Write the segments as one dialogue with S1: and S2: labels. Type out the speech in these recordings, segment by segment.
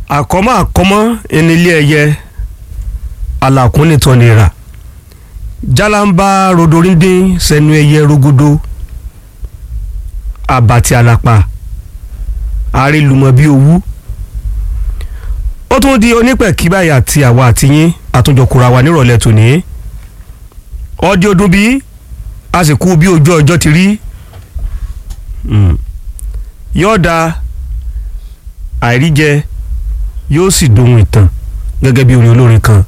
S1: àkọ́mọ́ àkọ́mọ́ enílé ẹyẹ alàkúnlẹ̀tọ́ nira jalamba rodorindin sẹnu ẹyẹ rogodo abati alapa àrílùmọ̀ bíi owú ó tún di onípẹ̀kí báyìí àti àwa àti yín àtúnjọkùnra wa nírọ̀lẹ́ tòní ọdí ọdún bíi a sì kú bí ojú ọjọ́ ti rí yóò da àìríjẹ yóò sì dohun ìtàn gẹ́gẹ́ bí orin olórin kan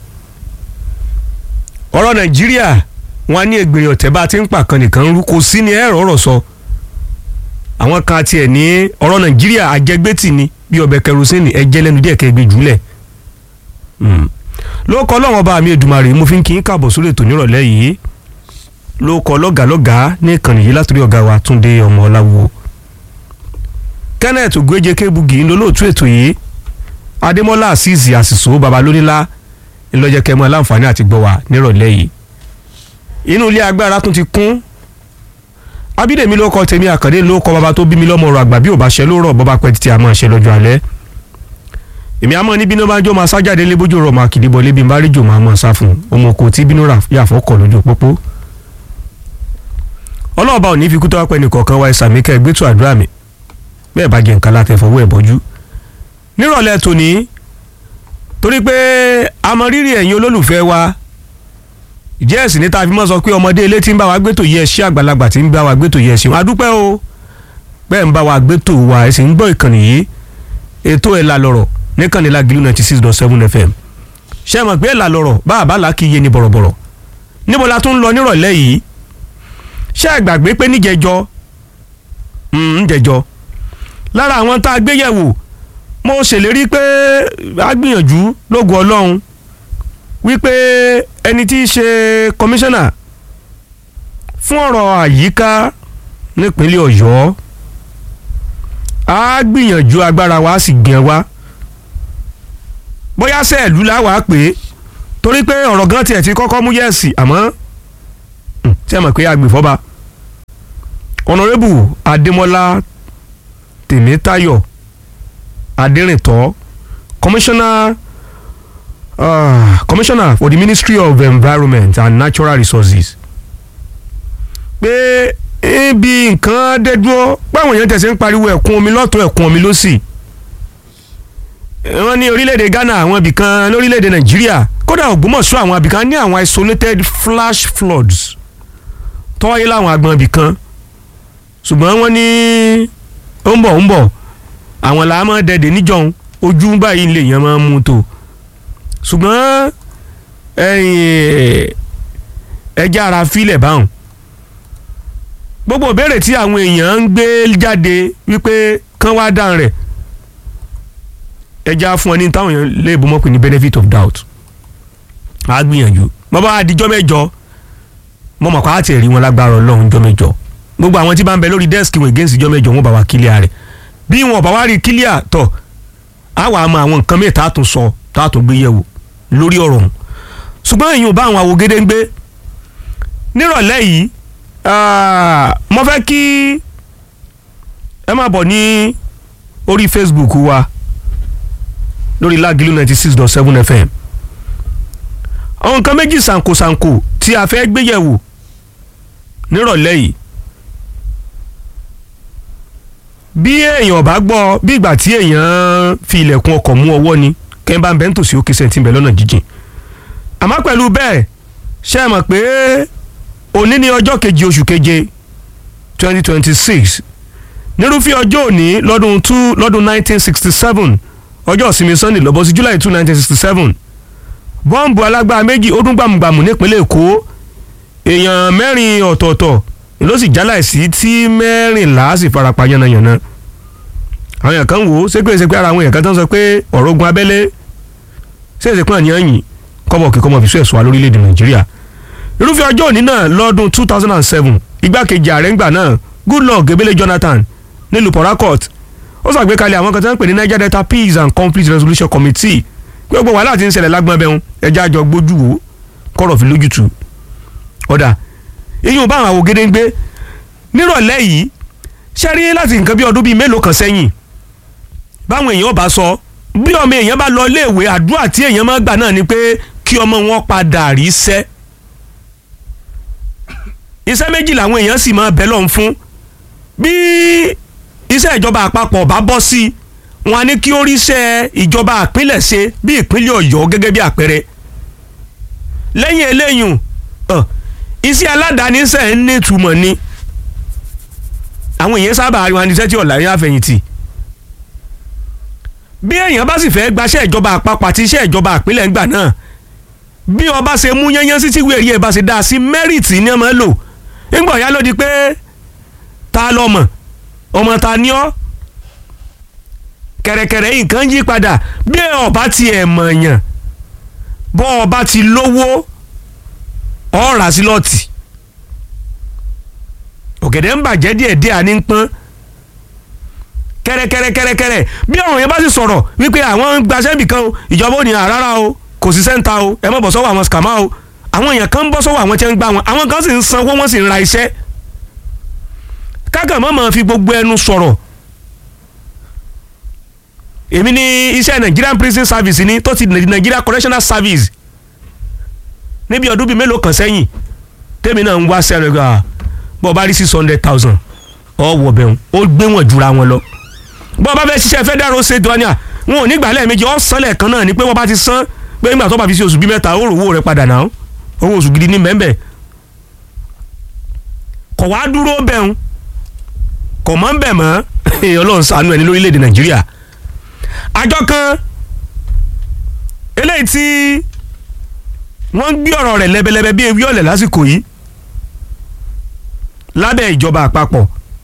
S1: ọ̀rọ̀ nàìjíríà wọn á ní ègbèrè ọ̀tẹ̀ bá a ti ń pa kan nìkan rú kò sí ní ẹ̀rọ ọ̀rọ̀ sọ àwọn kan tiẹ̀ ní ọ̀rọ̀ nàìjíríà àjẹgbẹ́tì ni bí ọbẹ̀ kẹrosínì ẹ̀jẹ̀ lẹ́nu díẹ̀ kẹgbẹ́ jùlẹ̀ ló kọ́ lọ́wọ́ bá mi Èdùmàrè mo fi ń kí n káàbọ̀ sórí ètò nírọ̀lẹ́ yìí ló kọ́ lọ́gàlọ́gà ní ìkànnì yìí látòrí ọ̀gá wa Túndé ọmọ ọláwo Kenneth Ogweje Kebugi ń lólóòtú ètò yìí Adémọ́lá Azeez Àsìsó babalónílá ńlọ́jẹ́ kẹ́mọ́ aláǹfààní àti gbọ́ wa nírọ̀lẹ́ yìí inú ilé agbára tún ti kún Abídèmí ló kọ tèmi Àkàndé ló kọ bàbá tó bí mi lọ́mọ ọ̀rọ̀ àgbà bí ò bá ṣe ló rọ̀ bọ́bá pẹ́ títí a máa ṣe lọ́jọ́ alẹ́ èmi àmọ́ ní bínú bá jó máa sá jáde lébójú rọ̀ máa kìdí bọ̀ lébi bá rí jò máa mọ̀ sá fún ọmọ kò tí bínú yàfọ́ kọ̀ lójú pópó ọlọ́ọ̀bá ò ní fi kú tọ́wọ́ pẹ́ nìkọ̀ọ̀kan wa ẹ̀sàmí kẹ́ gbẹ́tù àdúrà mi bẹ́ẹ̀ bá jẹ nǹkan láti fọwọ́ ẹ̀ bọ́jú nírọ̀lẹ́ tòní torí pé amọ̀rírì ẹ̀yin olólùfẹ́ wa ìjẹ́ ẹ̀sìn níta fi mọ́ sọ pé ọmọdé ilé tí ń bá wa gbẹ́tò yẹ ẹṣẹ́ àgbàlagbà tí ń bá wa gbẹ́tò yẹ ẹṣin adúpẹ́ o bẹ́ẹ̀ ń bá wa gbẹ́tò wa ẹ̀sìn ń gbọ́ ìkànnì yìí ètò ẹ̀ la lọ̀rọ̀ níkànnì la gílù ninety six dot seven fm ṣé mọ̀ pé ẹ̀ la lọ̀rọ̀ bá a bá la kí iye ni bọ̀rọ̀bọ̀rọ̀ níbo la tún lọ nírọ̀lẹ́ yìí ṣé ẹ gbàgbé pé níjẹjọ ńjẹjọ lára àwọn tá a gbé yẹ̀wò mo ṣèlérí pé a gbìyànjú lógo ọlọ́run wípé ẹni tí í ṣe kọmíṣánná fún ọ̀rọ̀ àyíká nípínlẹ̀ ọ̀yọ́ a gbìyànjú agbára wa sì gbìyàn wa bóyá sẹ́ẹ̀lú làwa pé torí pé ọ̀rọ̀ gan tiẹ̀ ti kọ́kọ́ mú yẹ̀sì àmọ́ tí a mọ̀ pé agbèfọ́ba ọ̀nàrẹ́bù adémọ́lá tèmítáyọ̀ adérìntọ́ commissioner uh, commissioner for the ministry of environment and natural resources pé ibi nǹkan dé dúró báwọn èèyàn tẹ̀sí ń pariwo ẹ̀kún omi lọ́tún ẹ̀kún omi lọ́sì wọ́n ní orílẹ̀-èdè Ghana àwọn ibìkan lórílẹ̀-èdè Nàìjíríà kódà Ògbómọ̀ṣọ́ àwọn ibìkan ní àwọn isolated flash floods tọ́wáyé láwọn agbọ̀n ibìkan ṣùgbọ́n wọ́n ní ó ń bọ̀ ó ń bọ̀ àwọn làá máa dẹ̀dẹ̀ níjọ́un ojú báyìí lè yẹn máa mú tó ṣùgbọ́n ẹja ara filẹ̀ báwọn gbogbo ìbéèrè tí àwọn èèyàn ń gbé jáde wípé kán wá dáhùn rẹ̀ ẹja fún ọ ní táwọn èèyàn lè bọ́ mọ́pẹ́ ní benefit of doubt á gbìyànjú bàbá àdìjọ́ mẹ́jọ mo mọ̀ kó àti ẹ̀rí wọn lágbára ọlọ́run jọ́ mẹ́jọ gbogbo àwọn tí bá ń bẹ lórí dẹ́sìkì wọn against jọ́ mẹ́jọ wọn bá wa kílíà rẹ̀ bí wọn bá wá rí kílíà tọ̀ á wà á mọ àwọn nǹkan mìíràn tá a tún sọ tá a tún gbé yẹ̀wò lórí ọ̀rọ̀ ọ̀hún ṣùgbọ́n èyí ò bá àwọn àwògede ń gbé nírọ̀lẹ́ yìí mo fẹ́ kí ẹ máa bọ̀ ní orí Facebook wa lórí Lágìlú ninety six dot seven FM àwọn nǹkan méjì ṣàǹkóṣàǹkó tí a fẹ́ gbé yẹ̀wò nírọ̀lẹ́ yìí bí èèyàn bá gbọ́ bí ìgbà tí èèyàn fi ilẹ̀kùn ọkọ̀ mú ọwọ́ ni kẹ́ńbà ń bẹ́ ń tòsí òkè sẹ́ńtì bẹ̀ lọ́nà jíjìn àmọ́ pẹ̀lú bẹ́ẹ̀ ṣe é mọ̀ pé òní ní ọjọ́ keje oṣù keje twenty twenty six nírúfẹ́ ọjọ́ òní lọ́dún two lọ́dún nineteen sixty seven ọjọ́ ìsinmi sunday lọ́bọ̀ sí july two nineteen sixty seven bọ́ǹbù alágbára méjì ó dún gbàmùgbàmù nípínlẹ̀ èkó èèyàn mẹ́rin ọ̀tọ̀ọ̀tọ̀ ló sì jáláìsí tí mẹ́rìnlá sì farapa yánnayànna àwọn èèyàn kan wò ó ṣé pé ṣe pé ara àwọn èèyàn kan tó ń sọ pé ọ̀rọ̀ ogun abẹ́lé ṣé èsì pé àníyàn yìí kọ́bọ̀ kí kọ́mọ fi sún ẹ̀sùn wa lórílẹ̀‐èdè nàìjíríà irúfẹ́ ọjọ́ òní náà lọ́dún two thousand and seven igbákejì ààrẹ ńgbà náà goodluck ebele jonathan nílùú port harcourt ó ṣàgbékalẹ̀ àwọn kan tó ń pè ní niger delta peace and conflict resolution committee gbogbo wàhálà tí ń ṣẹlẹ̀ lágbọ́n bẹ́hùn ẹja àjọ gbójú wò kọ́rọ̀ fi lójútu ọ̀dà èyí ò bá àwọn àwògede ń gbé nírọ̀lẹ́ yìí ṣe rí láti nǹkan bí ọdún bíi mélòó kan sẹ́yìn báwọn èèyàn bá sọ bí ọmọ èèyàn bá lọ iléèwé àdúrà tí èèyàn máa gbà náà ni pé kí ọmọ wọn padà rí iṣẹ́ iṣẹ́ méjì làwọn èèyàn sì máa bẹ́ lọ́n fún bí iṣẹ́ ìjọba àpapọ̀ bá bọ́ sí wọn á ní kí ó ríṣẹ́ ìjọba àpínlẹ̀ ṣe bí ìpínlẹ̀ ọ̀yọ́ gẹ́gẹ́ bí àpẹẹrẹ lẹ́yìn eléyìí ọ̀ iṣẹ́ aládàáni ṣe ń ní ìtumọ̀ ni àwọn èèyàn sábà rí wọn ní iṣẹ́ tí ọ̀la ní àfẹ̀yìntì bí èèyàn bá sì fẹ́ gbaṣẹ́ ìjọba àpapọ̀ àti iṣẹ́ ìjọba àpínlẹ̀ ńgbà náà bí ọba ṣe mú yányán sí tíwé rí ẹ̀ bá ṣe dá sí mẹ́rìtì ní ọmọ lò ńgbà ọ̀yá ló di pé ta lọ́mọ ọmọ ta ní ọ́ kẹ̀rẹ̀kẹ̀rẹ̀ nǹkan yí padà bí ọba ti ẹ̀ mọ̀ọ̀yàn bọ́ ọba ti lówó ọ̀rà sí lọ́ọ̀tì ọ̀gẹ̀dẹ̀ ń bàjẹ́ díẹ̀ díẹ̀ àní ń pọ́n kẹ́rẹ́kẹ́rẹ́kẹ́rẹ́ bí ọ̀run yẹn bá sì sọ̀rọ̀ wípé àwọn ń gbaṣẹ́ nìkan o ìjọba ò ní àrárá o kò sí sẹ́ńtà o ẹ má bọ̀ sọ́wọ́ àwọn skàmá o àwọn èèyàn kan ń bọ́ sọ́wọ́ àwọn tí wọ́n ń gbá wọn àwọn kan sì ń sanwó wọ́n sì ń ra iṣẹ́ kákan mọ́ máa fi gbogbo ẹnu sọ̀rọ̀ èmi ní iṣẹ́ Nigerian Prison Service ni tó ti Nigeria Correctional Service níbi ọdún bíi mélòó kan sẹ́yìn tèmi náà ń wá sẹ́rẹ̀ gbà bọ́ bá rí six hundred thousand ọ̀ wọ̀ bẹ̀rù ó gbé wọn jura wọn lọ bọ́ bá fẹ́ ṣiṣẹ́ federal road state wania wọn ò ní gbà lẹ́ẹ̀mejì ọ̀ san lẹ́ẹ̀kan náà ni pé wọ́n bá ti san pé nígbà tó bá fi ṣe oṣù bíi mẹ́ta ó rò owó rẹ̀ padà náà owó oṣù gidi ní mẹ́mbẹ́ kọ̀ wá dúró bẹ̀rù kò mọ́ ń bẹ̀ mọ́ ọlọ́run ṣàánú ẹni lórílẹ̀‐èdè nàìjíríà àjọ kan eléyìí tí wọ́n ń gbé ọ̀rọ̀ rẹ̀ lẹ́bẹ̀lẹ́bẹ̀ bí ewé ọ̀lẹ̀ lásìkò yìí lábẹ́ ìjọba àpapọ̀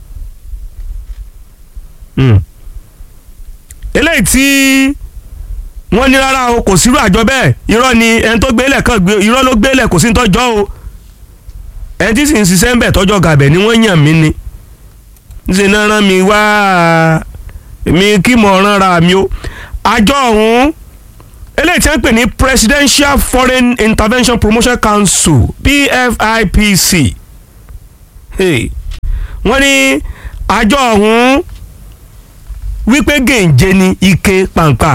S1: eléyìí tí wọ́n ní rárá o kò sírú àjọ bẹ́ẹ̀ irọ́ ni ẹni tó gbélé kan gbé irọ́ ló gbélé kò sí ní tọ́jọ́ o ẹni tí sì ń ṣiṣẹ́ ń bẹ̀ tọ́jọ́ gàbẹ̀ ni wọ́n yàn mí ni ṣe náà rán mi wá mi kí mo rán ra mi o àjọ ọ̀hún eléyìí tí wọ́n pè ní Presidential Foreign Intervention Promotion Council PFIPC wọ́n ní àjọ ọ̀hún wípé gèǹjẹ ni ike pàǹpà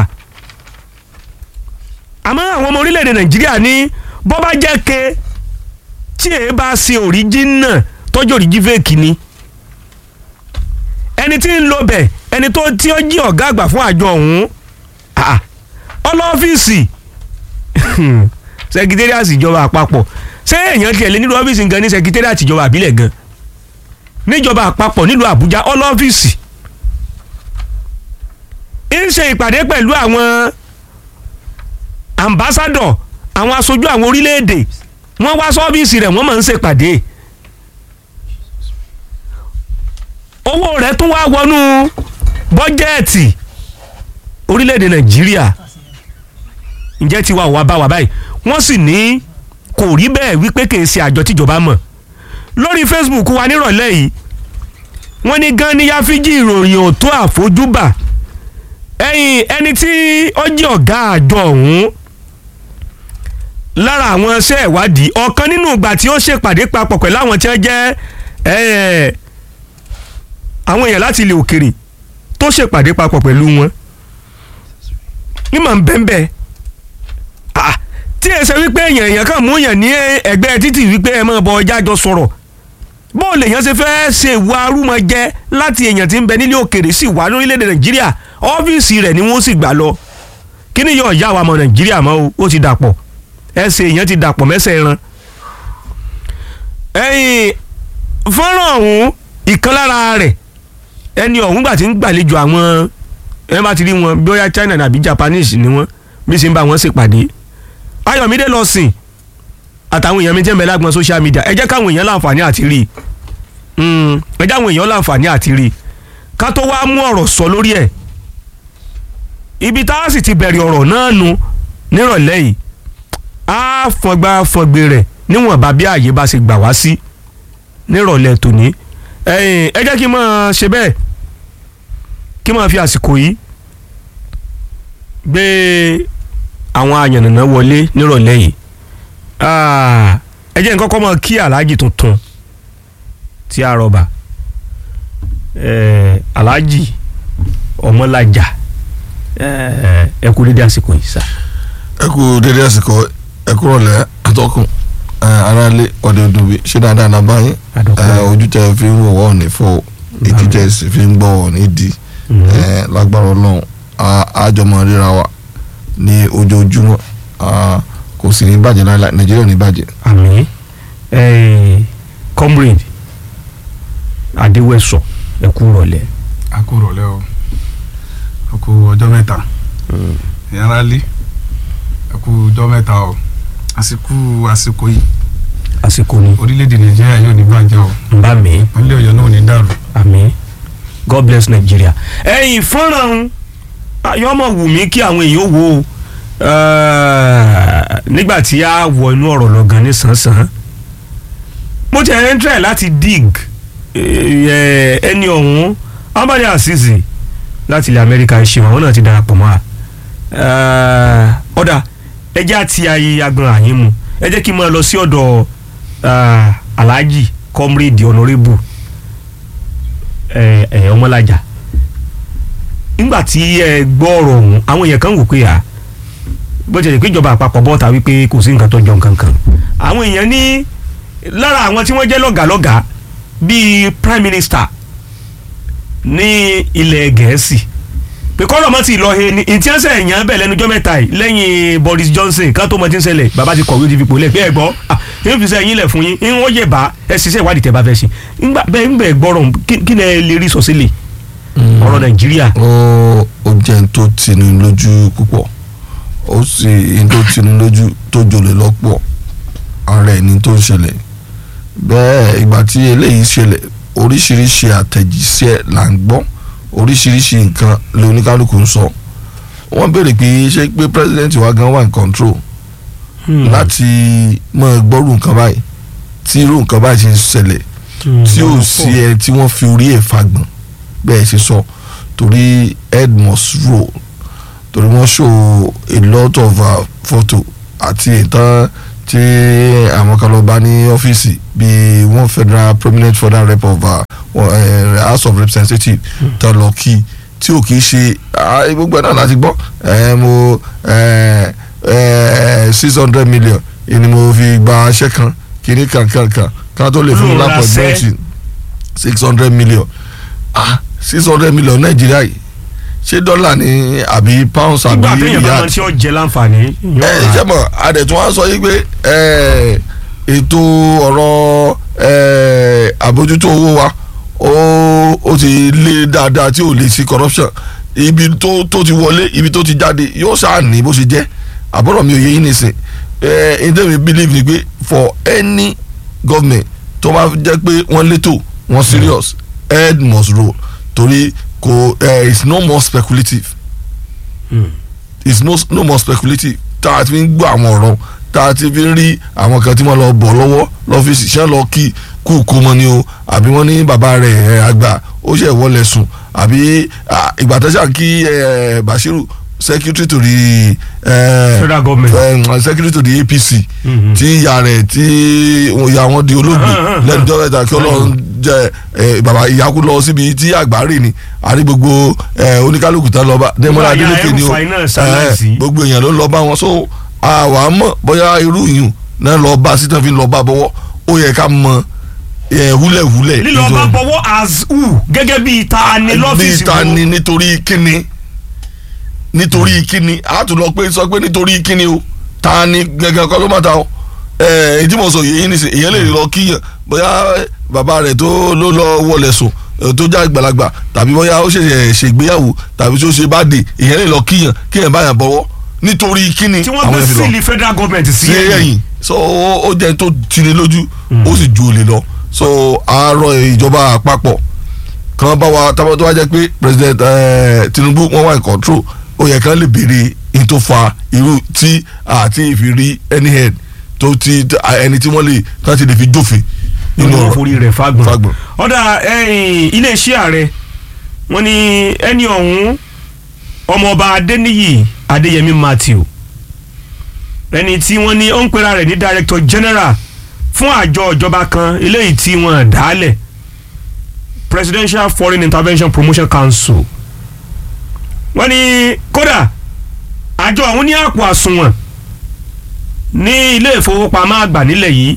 S1: àmọ́ àwọn ọmọ orílẹ̀-èdè Nàìjíríà ní bọ́ bá jẹ́ ke tí èé bá ṣe òríjínà tọ́jú òríjí fèkì ni ẹni tí ń lo bẹ̀ ẹni tó tí ó jí ọ̀gá àgbà fún àjọ ọ̀hún ọlọ́fíìsì sẹkítẹ́rìàsì ìjọba àpapọ̀ ṣé èèyàn tiẹ̀ lé nílùú ọ́fíìsì gan ní sẹkítẹ́rìàsì ìjọba àbílẹ̀ gan níjọba àpapọ̀ nílùú àbújá ọlọ́fíìsì ń ṣe ìpàdé pẹ̀lú àwọn ambassadọ̀ àwọn aṣojú àwọn orílẹ̀-èdè wọ́n wá sọ́fíìsì rẹ̀ wọ́n máa ń ṣèpàdé owó rẹ̀ tún wá wọnú bọ́jẹ́ẹ̀tì orílẹ̀-èdè nàìjíríà ǹjẹ́ tiwa ò wá bá wa báyìí wọ́n sì ní kò rí bẹ́ẹ̀ wípé kì í ṣe àjọ tíjọba mọ̀ lórí facebook wa nírọ̀lẹ́ yìí wọ́n ní gan ní yáfíjì ìròyìn ò tó àfojúbà ẹ̀yìn ẹni tí ó jẹ́ ọ̀gá àjọ ọ̀hún lára àwọn iṣẹ́ ìwádìí ọ̀kan nínú ìgbà tí ó ṣèpàdé papọ̀ pẹ̀lú àwọn tí wọ́n jẹ́ àwọn èèyàn láti ilẹ̀ òkèrè tó ṣèpàdé papọ̀ pẹ̀lú wọn ní màá bẹ́ẹ̀ tí ẹ ṣe wípé èèyàn èèyàn kan mú èèyàn ní ẹgbẹ́ títì wípé ẹ máa bọ ọjà jọ sọ̀rọ̀ bóòlù èèyàn ṣe fẹ́ẹ́ ṣe ìwà arúmọjẹ láti èèyàn tí ń bẹ nílé òkèrè sì wà lórílẹ̀‐èdè nàìjíríà ọ́fíìsì rẹ̀ ni wọ́n sì gbà lọ kí ni yóò yá wa mọ̀ nàìjíríà mọ́ o ó ti dàpọ̀ ẹsẹ̀ èèyàn ti dàpọ̀ mẹ́sẹ̀ ẹran. ẹ̀yìn fọ́nrán ọ̀hún ìkan lára rẹ̀ ẹni ọ̀hún gbà tí ń gbàlejò àwọn ẹ bá ti rí wọn bóyá China nàbí Japanese ni wọn bí ṣe ń bá wọn ṣèpàdé Ayọ̀mídé lọ sìn àtàwọn èèyàn mi tẹ́ ń bẹ lágbọn social media ẹ jẹ́ káwọn èèyàn láǹfààní àti rí i ẹ jẹ́ àwọn èèyàn láǹfààní àti rí i ká tó wá mú ọ̀rọ̀ sọ lórí ẹ̀ ibi tá a sì ti bẹ̀rẹ̀ ọ̀rọ̀ náà nu nírọ̀lẹ́ yìí á fọgbà fọgbè rẹ̀ níwọ̀nba bí ààyè bá ṣe gbà wá sí nírọ̀lẹ́ tòní ẹ jẹ́ kí n máa ṣe bẹ́ẹ̀ kí n máa fi àsìkò yìí gbé àwọn àyànnànà wọlé nírọ̀lẹ́ yìí ẹ jẹ́ nǹkan kọ́ mọ́ kí aláàjì tuntun tí a rọ̀bà aláàjì ọmọlájà ẹ ẹ kú dédé àsìkò yìí sá.
S2: ẹ kú dédé àsìkò ẹ kú rọ̀lẹ́ atọ́kùn ẹ, aráalé ọ̀dẹ̀ òdòbí ṣé dáadáa náà báyìí
S1: Adọ́kùn.
S2: ẹ, ojú tẹ fi ń wò wọ́n ní fọ́ ìdí tẹ sì fi ń gbọ́ wọ́n ní di ẹ, lágbára ọlọ́run á- àjọmọ̀ ríra wa ní ojoojúmọ́ á, kò sì ní bàjẹ́ láíláí nàìjíríà ò ní bàjẹ́.
S1: àmì ẹ comrade adéwẹsọ ẹ kú rọ̀lẹ́.
S3: a kú rọ̀lẹ́ o a kú ọjọ́ mẹ́ta ìyára lé a kú ọjọ́ mẹ́ta o àsìkò àsìkò yìí
S1: àsìkò ni
S3: orílẹ̀-èdè nàìjíríà yóò ní bàjẹ́ o
S1: n bá mi
S3: ìpínlẹ̀ ọ̀yọ́ náà ò ní dàrú
S1: àmì god bless nigeria. ẹ̀yin fọ́nrán ayọ́mọ̀ wù mí kí àwọn èèyàn wò ó eh, nígbà tí a wọ inú ọ̀rọ̀ lọ gan ní sàn-sàn mo ti ẹ̀ ń tẹ̀ láti dig eh, ẹni ọ̀hún ambali azizi láti ilẹ̀ amẹ́ríkà ṣe àwọn náà ti darapọ̀ mọ́ a Eh, ọ̀dà ẹ jẹ́ àti ayé agbọ̀n àyín mu ẹ jẹ́ kí n máa lọ sí ọ̀dọ̀ ah, alhaji comrade honourable ẹ ẹ ọmọlájà nígbà tí ẹ gbọ́ ọ̀rọ̀ ọ̀hún àwọn èèyàn kan wò pé à bó ti lè pé ìjọba àpapọ̀ bọ́ta wípé kò sí nǹkan tó jọ nǹkan kan àwọn èèyàn ní lára àwọn tí wọ́n jẹ́ lọ́gàlọ́gà bíi prime minister ní ilẹ̀ gẹ̀ẹ́sì pé kọ́rọ̀ mọ́ ti lọ he ni ìtí ẹsẹ̀ èèyàn bẹ̀ lẹ́nu ọjọ́ mẹ́ta yìí lẹ́yìn Boris Johnson kan tó mọ ti ń ṣẹlẹ̀ bàbá ti kọ̀wé ó ti fi pò lẹ̀ pé ẹ gbọ́ yín fi sẹ́ yín lẹ̀ fún yín ń wọ́n yẹ̀ bá ẹ ṣiṣẹ́ ìwádìí tẹ́ bá fẹ́ ṣe ńgbà bẹ́ẹ̀ ń bẹ̀ gbọ́rọ̀ kí- kí lẹ lè rí sọ sílẹ̀ ọ̀rọ̀ Nàìjíríà
S2: ó ó jẹ́ n tó tini lójú púpọ̀ ó sì n tó tini lójú tó jòlè lọ́pọ̀ ara ẹni tó ń ṣẹlẹ̀ bẹ́ẹ̀ ìgbà tí eléyìí ṣẹlẹ̀ oríṣiríṣi àtẹ̀jíṣẹ́ là ń gbọ́ oríṣiríṣi nǹkan lóníkálukú ń sọ wọ́n béèrè pé ṣé pé president wa gan wà ní control láti mọ gbọ́rù nǹkan báyìí tí irú nǹkan báyìí ṣe ń ṣẹlẹ̀ tí ò sí ẹ tí wọ́n fi orí ẹ̀ fagbọ̀n bẹ́ẹ̀ ṣe sọ torí head must roll torí wọ́n show a lot of uh, photo àti ìtàn tí àwọn kan lọ bá ní ọ́fíìsì bíi one federal prominent federal rep of uh, uh, house of representatives tó lọ kí tí ò kì í ṣe ah, gbogbo ẹ̀ náà láti gbọ́ ẹ̀ mo six hundred million ni mo fi gba aṣẹ́ kan kìíní kankankan kan tó lè fún mi
S1: Olóòrà
S2: lápò
S1: sẹ́.
S2: ẹgbẹ́ six hundred million ah six hundred million nàìjíríà yìí ṣé dọ́là ní àbí pounds àbí
S1: nígbà téèyàn bá
S2: riyal
S1: máa tí ó jẹ láǹfààní
S2: ẹ ṣe mọ adẹ̀tún wa sọ yìí pé ẹ, ètò ọ̀rọ̀ ẹ, àbójútó owó wa ó ó ti lé dáadáa tí ò lè sí corruption ibi tó tó ti wọlé ibi tó ti jáde yóò ṣáà ní bó ṣe jẹ́ àbọ̀rọ̀ mi ò yé yín nìsín ẹ ẹ ǹdẹ́ mi believe ni pé for any government tó bá jẹ́ pé wọ́n létò wọ́n serious head must roll torí kò ẹ it's no more speculative is no no more speculative tá a ti fi ń gbọ́ àwọn ọ̀rọ̀ tá a ti fi ń rí àwọn kan tí wọ́n lọ bọ̀ lọ́wọ́ lọ́fíìsì ṣé lọ kí kú kú mọ́ ni o àbí wọ́n ní bàbá rẹ̀ ẹ̀, àgbà ó ṣe wọlé sùn àbí ah, ìgbà tó ṣàn kí ẹ̀, Bashiru secretary to the eh,
S1: Federal government.
S2: eh, secretary to the APC
S1: Mhm.
S2: tí ìyá rẹ̀ tí ìyá wọn di olóògbé lẹ́nu tó mẹ́ta kí Ọlọ́run jẹ́ eh, bàbá ìyákú lọ síbi tí àgbà rè ni àrí gbogbo eh, oníkálukú tán lọ bá Dẹ́mọ́lá
S1: Ìyá
S2: Adélékè ni o
S1: El-Rufai náà ṣaláìsí.
S2: Eh, gbogbo èèyàn ló ń lọ bá wọn so àwa mọ̀ bóyá irú yìí náà lọ bá sí tán fi lọ bá bọ́wọ́ ó yẹ ká mọ eh, húlẹ̀húlẹ̀
S1: lílọ bá
S2: nítorí-
S1: bọwọ́ as who gẹ́gẹ́ bíi ta ni lọ́fíìsì
S2: bí ta ni nítorí kíni nítorí kíni a tún lọ pé sọ pé nítorí kíni o ta ni gẹ́gẹ́ kọ́ ló má ta o ẹ ìdí mo sọ yìí nísìnyí èyàn lè lọ kíyàn bóyá bàbá rẹ̀ tó ló lọ wọlé sùn eh, tó já àgbàlagbà tàbí bóyá ó ṣẹ̀ṣẹ̀ ṣègbéyàwó tàbí tó ṣe bá dé èyàn lè lọ kíyàn kíyàn báyàn bọ̀wọ́ nítorí kíni
S1: tí wọ́n gbé
S2: èèyàn fi lọ
S1: sílì federal government sí
S2: sí ẹ̀yìn so ó ó jẹ́ tó tini lójú ó sì ju olè lọ so àárọ̀ ìjọba àpapọ̀ kan bá wa tábà tó wá jẹ́ pé president eh, Tinubu wọ́n wà in control ó yẹ kán lè béèrè in tó fa irú tí àti ìfìrí any head tó ti ẹni tí wọ́n lè kán ti lè fi jófin nínú
S1: nínú
S2: ọ̀rọ̀
S1: orí rẹ̀ fagbọn.
S2: Fagbọn.
S1: ọ̀dà ẹ̀yìn iléeṣẹ́ ààrẹ wọ́n ní ẹni ọ̀hún ọmọọba adéníyì adéyẹmí matthew ẹni tí wọ́n ní ó ń pera rẹ̀ ní director general fún àjọ ìjọba kan eléyìí tí wọ́n dálẹ̀ presidential foreign intervention promotion council wọ́n ní kódà àjọ ọ̀hún ní àpò àsùnwọ̀n ní ilé ìfowópamọ́ àgbà nílẹ̀ yìí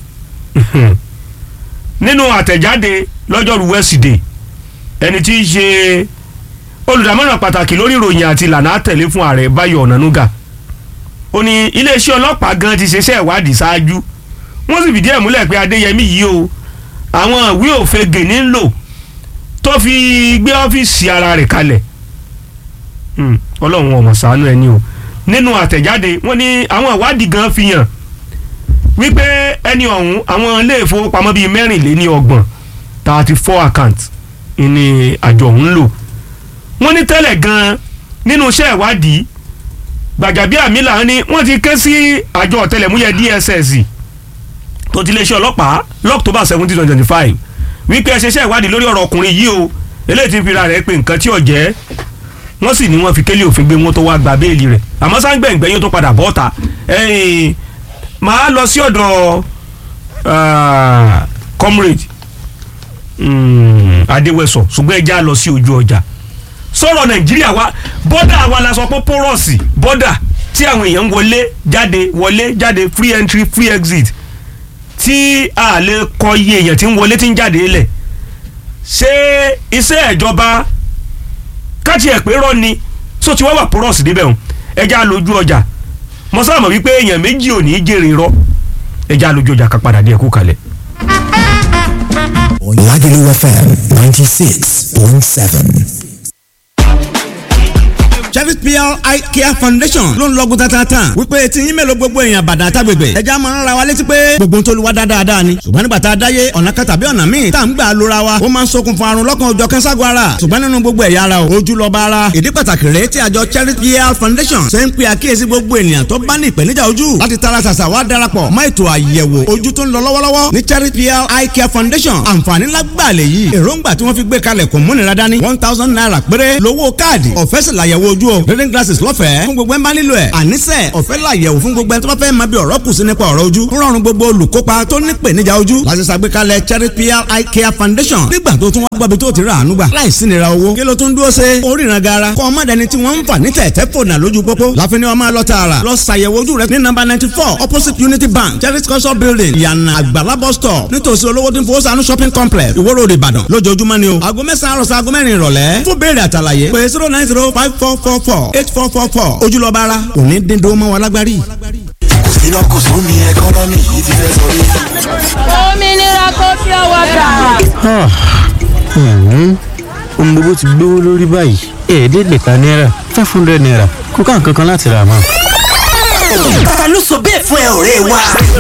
S1: nínú àtẹ̀jáde lọ́jọ́rú wẹ́sídẹ̀ẹ́ ẹni tí í ṣe olùdámọ̀ràn pàtàkì lórí ìròyìn àti ìlànà àtẹ̀lé fún ààrẹ Báyọ̀ Ọ̀nànúgà ó ní iléeṣẹ́ ọlọ́pàá gan ti ṣeṣẹ́ ìwádìí ṣáájú wọ́n sì fìdí ẹ̀ múlẹ̀ pé Adéyẹmí yìí o àwọn ìwé òfegè ní ń lò tó fi gbé ọ́fíìsì ara rẹ̀ kalẹ̀ Hmm, Ọlọ́run ọmọ ṣàánú ẹni o nínú àtẹ̀jáde wọ́n ní àwọn ìwádìí gan fi hàn wípé ẹni ọ̀hún àwọn ilé ìfowópamọ́ bíi mẹ́rìnléní ọgbọ̀n thirty four account ní àjọ ọ̀hún lò wọ́n ní tẹ́lẹ̀ gan nínú iṣẹ́ ìwádìí Gbàjàbíàmílà ni wọ́n ti ké sí àjọ ọ̀tẹlẹ̀múyẹ́ DSS tó ti iléeṣẹ́ ọlọ́pàá lọ́któbà seventeen twenty twenty five wípé ẹ ṣe iṣẹ́ ìwádìí lórí ọ̀rọ̀ ọkùnrin yìí o eléyìí ti fi ra rẹ̀ pé nǹkan tí ò jẹ́ wọ́n sì ní wọ́n fi kélé òfin gbé wọn tó wá gba béèlì rẹ̀ àmọ́ sáńgbẹ̀ngbẹ̀ yóò tó padà bọ́ ta ẹ̀yìn máa lọ sí ọ̀dọ̀ ah, comrade mm, Adéwẹ̀sọ ṣùgbọ́n ẹja lọ sí ojú ọjà sọ̀rọ̀ Nàìjíríà wa bọ́dà wa la sọ pé pọ́rọ̀sì bọ́dà tí àwọn èèyàn ń wọlé jáde wọlé jáde free entry free exit tí a lè kọ iye èèyàn tí ń wọlé tí ń jáde lẹ̀ ṣé iṣẹ́ ìjọba káàtì ẹ̀ pé rọ́ ni so tí wọ́n wà pọ́rọ̀sì débẹ̀ hàn ẹja lójú ọjà mo sábà mọ̀ wípé èèyàn méjì ò ní í jèrè rọ́ ẹja lójú ọjà ká padà dé ẹ̀kú kalẹ̀.
S4: Lagelu FM 96.7.
S5: Cherry PR Eye Care Foundation ló ń lọ́gùn tatata wípé tí yín mélòó gbogbo èèyàn bàdà tágbègbè ẹja máa ń ra wa létí pé gbogbo ń tolúwa dáadáa ni ṣùgbọ́n nígbà tá a dáyé ọ̀nà kan tàbí ọ̀nà míì tá à ń gbà lóra wa ó máa ń ṣokùnfà àrùn lọ́kàn òjọ̀ kẹ́sàgọ́ ara ṣùgbọ́n nínú gbogbo ẹ̀yà ara o ojú lọ́ba ara ìdí pàtàkì rèé tí àjọ Cherry PR Foundation ṣe ń pe àkíyèsí gbogbo ènìyàn tó bá ní ìpèníjà ojú láti tara ṣàṣà wá darapọ̀ mọ́ ètò àyẹ̀wò ojú tó ń lọ lọ́wọ́lọ́wọ́ ní Cherry PR Eye Care Foundation àǹfààní lágbàlẹ̀ yìí èròǹgbà tí wọ́n fi gbé kalẹ̀ kò múnira dání one thousand naira péré lówó káàdì ọ̀fẹ́ sì làyẹ̀wò ojú o reading glasses lọ́fẹ̀ẹ́ fún gbogbo ẹ̀ ń bá nílò ẹ̀ àníṣe ọ̀fẹ́ làyẹ̀wò fún gbogbo ẹ̀ tó bá fẹ́ máa bí ọ̀rọ̀ kù sí nípa ọ̀rọ̀ ojú rọrùn gbogbo olùkópa tó ní ìpèníjà ojú láti ṣàgbékalẹ̀ Cherry PR Eye Care Foundation nígbà tó tún wá gbọ́bi tó ti rà àánú gbà láìsí nira owó kí ló tún dúró ṣe oríran gara kọ́ ọmọdéni tí wọ́n ń fà ní tẹ̀tẹ̀ fònà lójú pópó láfi ni wọ́n máa lọ tààrà lọ ṣàyẹ̀wò ojú rẹ ní nọ́mbà ninety four opposite Unity Bank Cherry culture building ìyànà àgbàlá bus stop nítòsí olówó tí ń fowó sànú shopping complex Ìwó Road Ìbàdàn lójoojúmọ́ ni o aago mẹ́sàn-án àròsọ aago mẹ́rin ìrọ̀lẹ́ fún béèrè àtàlàyé pé zero nine zero five four four four eight four four four ojúlọ́ba ara kò ní dín dó mọ́ wa lágbárí.
S4: iná kò sún ní ẹkọ́nọ́mì yìí ti fẹ́ sọ rí.
S6: òmìnira kò fi ọwọ́ gbà.
S7: ohun gbogbo ti gbówó lórí báyìí ẹ̀ẹ́dẹ́gbẹ̀ta náírà five hundred naira kò ká nǹkan kan láti rà mọ́.
S4: ta ló sọ bẹ́ẹ̀ fún ẹ ọ̀rẹ́ wa.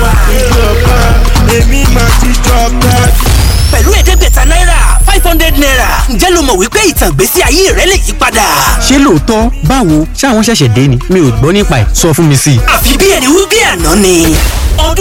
S4: pẹ̀lú ẹ̀ẹ́dẹ́gbẹ̀ta náírà five hundred naira ǹjẹ́ ló mọ̀ wípé ìtàn ìgbésí ayé rẹ lè yí padà.
S7: ṣé lóòótọ́ báwo ṣáwọn ṣẹ̀ṣẹ̀ dé ni mi ò gbọ́ nípa ẹ̀ sọ fún mi sí i.
S4: àfi bí ẹni wí bí àná ni